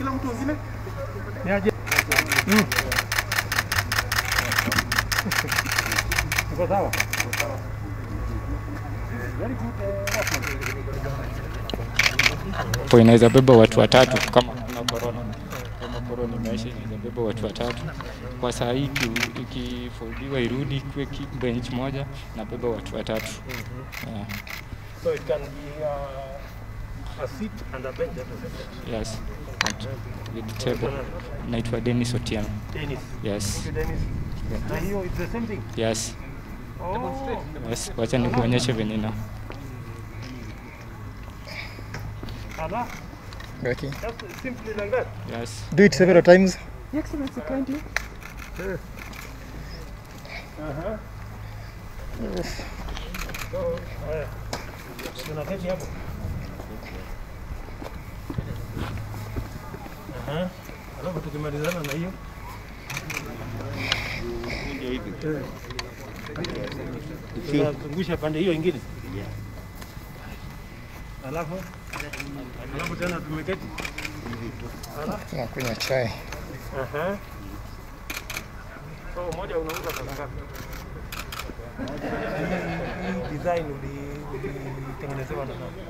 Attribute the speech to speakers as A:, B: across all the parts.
A: kila mtu wengine.
B: Ni aje? Uko sawa?
C: hapo inaweza beba watu watatu kama kuna corona. Kama corona imeisha inaweza beba watu watatu. Kwa saa hii iki- ikifoldiwa irudi kuwe ki- bench moja na beba watu watatu. Yeah.
B: So it can be uh, a seat and a bench at the same time.
C: Yes. And with table. Naitwa Dennis Otieno.
B: Dennis.
C: Yes.
B: Okay, Dennis. Na hiyo it's the same thing.
C: Yes.
B: Oh.
C: Yes. Wacha nikuonyeshe venye na.
B: Ala,
D: Okay.
B: just simply like that.
C: Yes.
D: Do it several times.
A: Your Excellency, kindly.
B: Aha. So, haya. Tunaketi hapo. Aha. Alafu tukimalizana na hiyo Eh. tunazungusha pande hiyo ingine. Alafu alafu tena tumeketi. Alafu
D: Tunakunywa chai.
B: Aha. So moja unauza pesa ngapi? Hii design uli- ulitengenezewa na nani?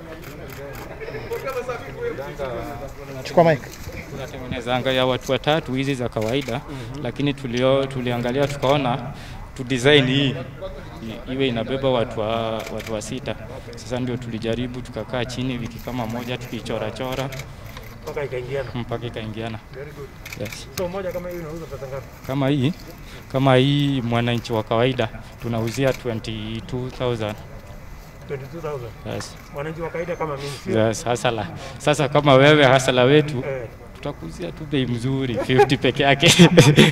D: Chukua mic.
C: tunatengenezanga ya watu watatu hizi za kawaida lakini tulio, tuliangalia tukaona tu design hii i- iwe inabeba watu wa, watu wa sita. Sasa ndio tulijaribu tukakaa chini wiki kama moja tukichora chora
B: Mpaka ikaingiana.
C: mpaka ikaingiana.
B: Very good.
C: Yes.
B: So moja kama hii unauza pesa ngapi?
C: Kama hii kama hii mwananchi wa kawaida tunauzia 22,000.
B: 22,000.
C: Yes.
B: Mwananchi wa kawaida kama mimi sio?
C: Yes, hasala. Sasa kama wewe hasala wetu
B: Eh.
C: tutakuzia tu bei mzuri 50 peke yake.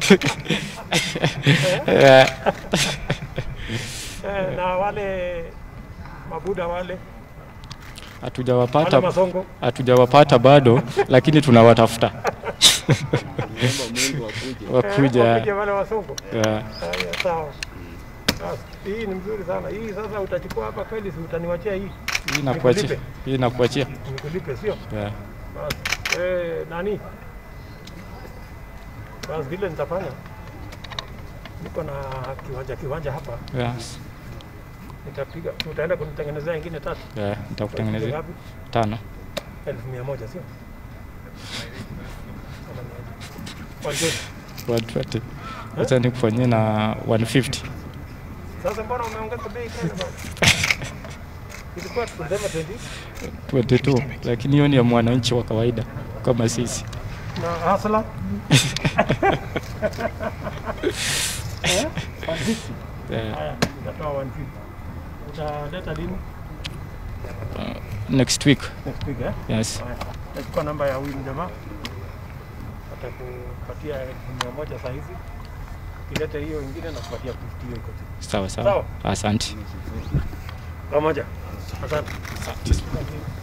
C: Yeah.
B: Eh, na wale mabuda wale wale
C: Hatujawapata
B: masongo
C: hatujawapata bado, lakini tunawatafuta wakuja.
B: wakija wale wasongo.
C: Yeah.
B: Haya, sawa. Sasa, Hii ni mzuri sana. Hii sasa utachukua hapa kweli, si utaniwachia hii
C: Hii nakuachia,
B: Nikulipe?
C: hii nakuachia.
B: nikulipe, sio?
C: Yeah.
B: Basi eh, nani, basi vile nitafanya, niko na kiwanja kiwanja hapa,
C: Yes.
B: nitapiga, utaenda kunitengenezea ingine tatu.
C: Yeah. Nitakutengenezea
B: Ngapi?
C: tano.
B: elfu mia moja sio? Kama ni aje? 120.
C: 120. Acha nikufanyie na 150.
B: Sasa mbona umeongeza bei tena bwana? Ilikuwa tunasema 20
C: 22, lakini hiyo ni ya mwananchi wa kawaida kama sisi.
B: na hasla eh? 150.
C: Yeah.
B: Haya, nitatoa 150. Utaleta lini?
C: Next week.
B: Next week eh?
C: Yes.
B: Haya, Nachukua namba ya huyu jamaa, atakupatia elfu mia moja saa hizi. Ukileta hiyo ingine nakupatia 50 hiyo iko tu.
C: Sawa sawa.
B: Sawa.
C: Asante.
B: Pamoja. Asante.